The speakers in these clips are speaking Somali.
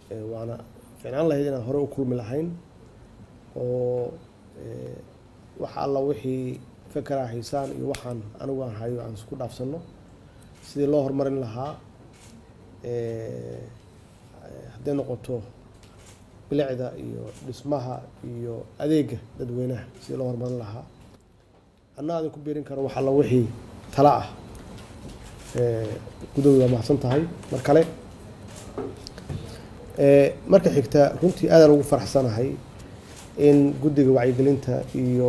waana ficnaan lahayd inaan hore u kulmi lahayn oo wax alla wixii fakaraa haysaan iyo waxaan anigu aan hayo aan isku dhaafsano sidii loo horumarin lahaa hadday noqoto bilicda iyo dhismaha iyo adeega dadweynaha sidii loo horumarin lahaa anna adin ku biirin karo wax alla wixii tala ah gudooda waa mahadsan tahay mar kale marka xigta runtii aadaan ugu faraxsanahay in guddiga wacyigelinta iyo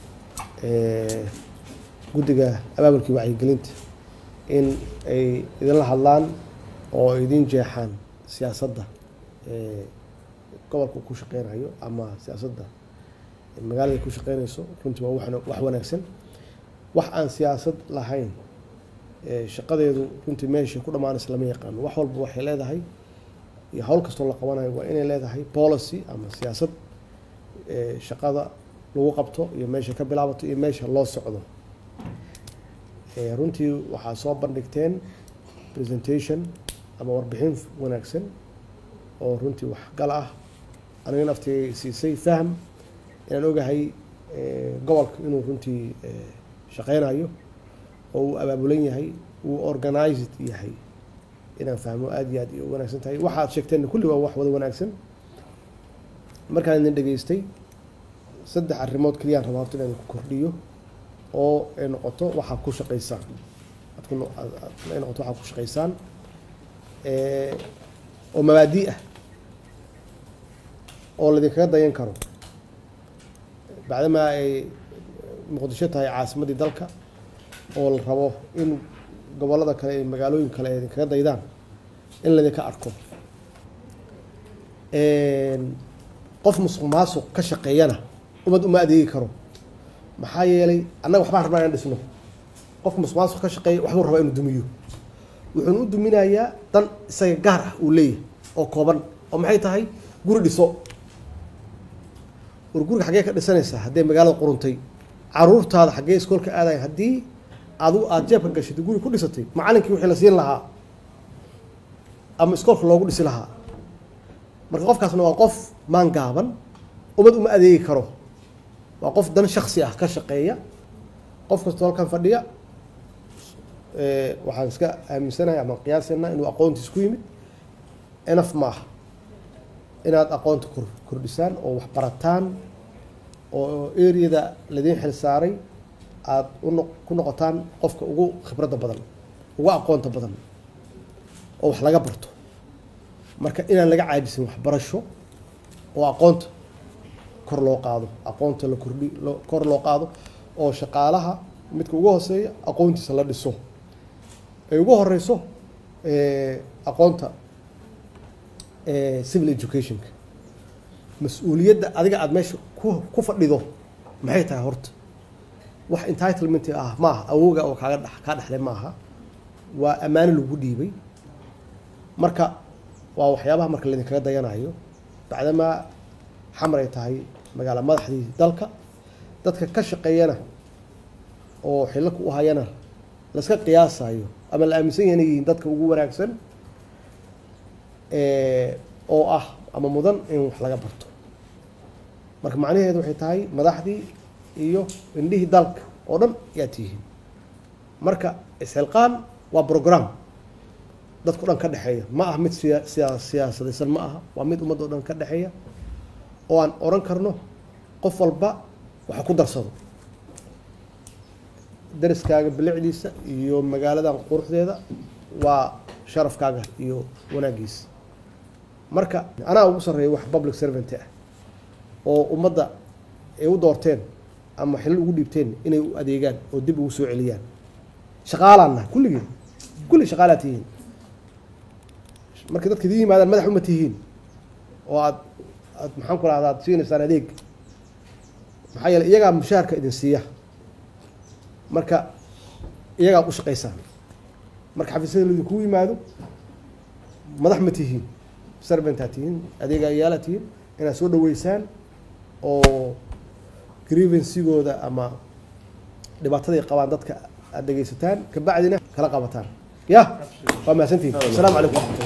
guddiga abaabulkii wacyigelinta in ay idinla hadlaan oo ay idin jeexaan siyaasadda gobolka ku shaqeynayo ama siyaasadda magaalada ku shaqeynayso runtii waa wax wanaagsan wax aan siyaasad lahayn shaqadeedu runtii meesha ku dhammaanaysa lama yaqaano wax walba waxay leedahay iyo hawl kastoo la qabanayo waa inay leedahay policy ama siyaasad shaqada lagu qabto iyo meesha ka bilaabato iyo meesha loo socdo runtii waxaa soo bandhigteen presentation ama warbixin wanaagsan oo runtii waxgal ah aniga naftii siisay fahm inaan ogahay gobolka inuu runtii shaqeynayo oo uu abaabulan yahay uu organized yahay inaan fahmo aada iyo aad u wanaagsan tahay waxaad sheegteen kulli waa wax wada wanaagsan markaan idin dhageystay saddex arrimood keliyaan rabaa horta inaan ku kordhiyo oo ay noqoto waxaad ku shaqeysaan ay noqoto waxaad ku shaqeysaan oo mabaadi ah oo laydinkaga dayan karo bacdamaa ay muqdisho tahay caasimaddii dalka oo la rabo in gobollada kale iyo magaalooyin kale ay idinkaga daydaan in laydinka arko qof musuq maasuq ka shaqeeyana umad uma adeegi karo maxaa yeelay annaga waxbaan rabnaa inaan dhisno qofka musuq maasuq ka shaqeeya waxbuu rabaa inuu dumiyo wuxuuna u duminayaa dan isaga gaar ah uu leeyahay oo kooban oo maxay tahay guri dhiso war guriga xaggee ka dhisanaysaa haddee magaalada quruntay caruurtaada xaggee iskoolka aadaya haddii adigu aada jeebka gashay guri ku dhisatay macalinkii wixii la siin lahaa ama iskoolka loogu dhisi lahaa marka qofkaasna waa qof maan gaaban umad uma adeegi karo waa qof dan shaksi ah ka shaqeeya qof kastoo halkan fadhiya waxaan iska aaminsanahay ama qiyaasana inuu aqoontiis ku yimid enaf ma aha inaad aqoonta kor kordhisaan oo wax barataan oo areada ladiin xil saaray aada uno ku noqotaan qofka ugu khibradda badan ugu aqoonta badan oo wax laga barto marka inaan laga caajisin waxbarasho oo aqoonta kor loo qaado aqoonta la kordhi lo kor loo qaado oo shaqaalaha midka ugu hooseeya aqoontiisa la dhiso ay ugu horeyso aqoonta civil educationka mas-uuliyadda adiga aada meesha ku ku fadhido maxay tahay horta wax entitlement ah ma aha awooga oo kaaga dh kaa dhexlay ma aha waa ammaano lagu dhiibay marka waa waxyaabaha marka laydinkaga dayanayo bacdamaa xamar ay tahay magaala madaxdii dalka dadka ka shaqeeyana oo xilaka u hayana laska qiyaasayo ama la aaminsan yahay inay yihiin dadka ugu wanaagsan oo ah ama mudan in wax laga barto marka macnaheedu waxay tahay madaxdii iyo indhihii dalka oo dhan yaa tihiin marka isxilqaan waa program dadka o dhan ka dhexeeya ma aha mid siya siya siyaasadaysan ma aha waa mid ummadda o dhan ka dhexeeya oo aan oran karno qof walba waxa ku darsado dariskaaga bilicdiisa iyo magaaladan quruxdeeda waa sharafkaaga iyo wanaagiisa marka anaa ugu sarreeya wax public servant ah oo ummadda ay u doorteen ama xilal ugu dhiibteen inay u adeegaan oo dib ugu soo celiyaan shaqaalaanna kulligeen kulli shaqaalaa tihiin marka dadka idin yimaadaan madax uma tihiin oo aad aad maxaan ku rahda aad siinaysaan adeeg maxaa yeele iyagaa mushaharka idin siiya marka iyagaa u shaqaysaan marka xafiisyada laidinkugu yimaado madax ma tihiin serventaa tihiin adeegayaala tihiin inaad soo dhaweysaan oo grievansigooda ama dhibaataday qabaan dadka aad dhegeysataan kabacdina kala qabataan ya waa mahadsantihin asalaamu calaykum